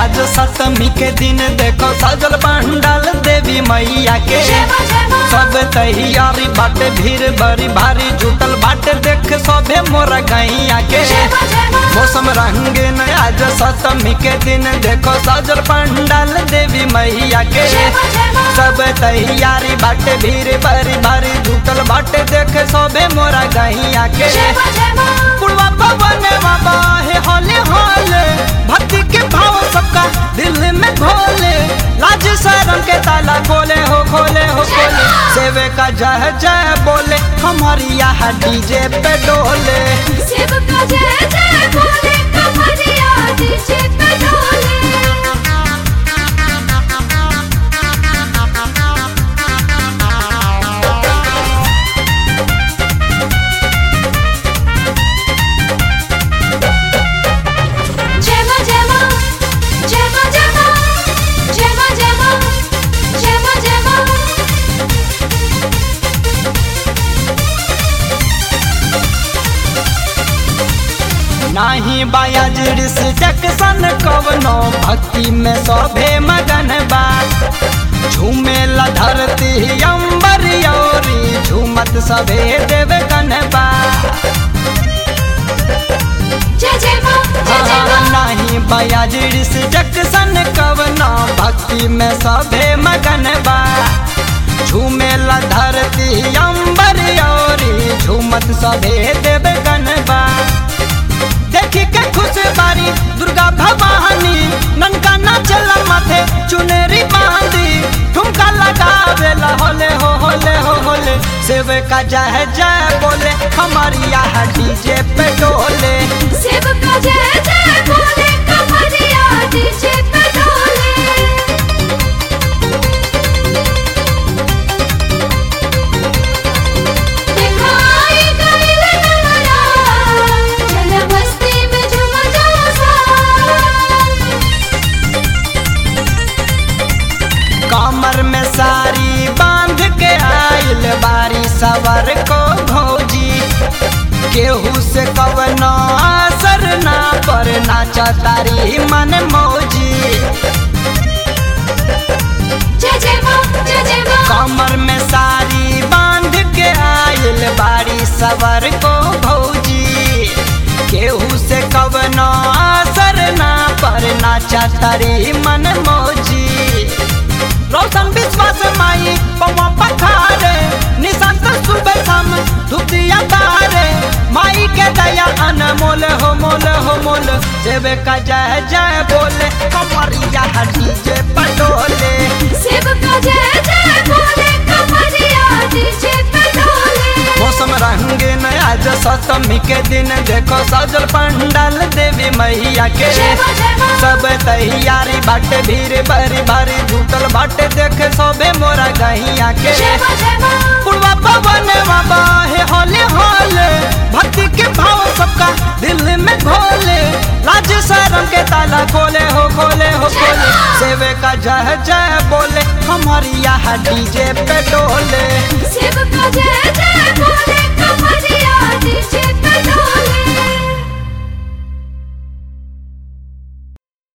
आज सप्तमी के दिन देखो सजल पंडाल देवी मैया के सब तैयारी बाटे भीड़ बड़ी भारी जुटल बाटे देख सबे मोरा गैया के मौसम रंगीन आज सप्तमी के दिन देखो सजल पंडाल देवी मैया के सब तैयारी बाटे भीड़ बड़ी भारी जुटल बाटे देख सबे मोरा गैया के पुरवा पवन बाबा हे होले होले भक्ति के भाव सबका दिल में घोले लाज शर्म के ताला खोले हो खोले हो खोले सेवे का जय जय बोले हमारी यहाँ डीजे पे डोले नाही बायाज ऋष जक्सन कवनो भक्ति में सभे मगन बा झूमेला धरती अंबर योरी झूमत सभे देव बा नाही बयाज ऋष जक्सन कवनो भक्ति में सभे मगन बा झूमेला धरती अंबर योरी झूमत सभे देव बा देखी के खुश बारी दुर्गा भवानी ननका नाचल माथे चुनेरी बांधी ठुमका लगावेला होले हो होले हो होले सेवे का जय जय बोले हमारी यहाँ डीजे पे डोले कमर में सारी बांध के आइल बारी सवर को भौजी केहू से कवनो असर ना पर नाचा तारी मन मौजी कमर में सारी बांध के आइल बारी सवर को भौजी केहू से कवनो असर ना पर नाचा तारी मन मौजी रोशन विश्वास माई पवा पखारे निशांत सुबह शाम धुतिया तारे माई के दया अनमोल हो मोल हो मोल सेवे का जय जय बोले कमरिया डीजे पटोले मौसम रंगीन आज सप्तमी के दिन देखो सजल पंडाल देवी मैया के सब तैयारी बाटे भीड़ बरी भारी झूठल बाटे देखे सबे मोरा गहिया के पुरवा पवन बाबा हे होले होले भक्ति के भाव सबका दिल में घोले लाज शर्म के ताला खोले हो खोले हो खोले सेवे का जय जय बोले हमारी यहाँ डीजे पे डोले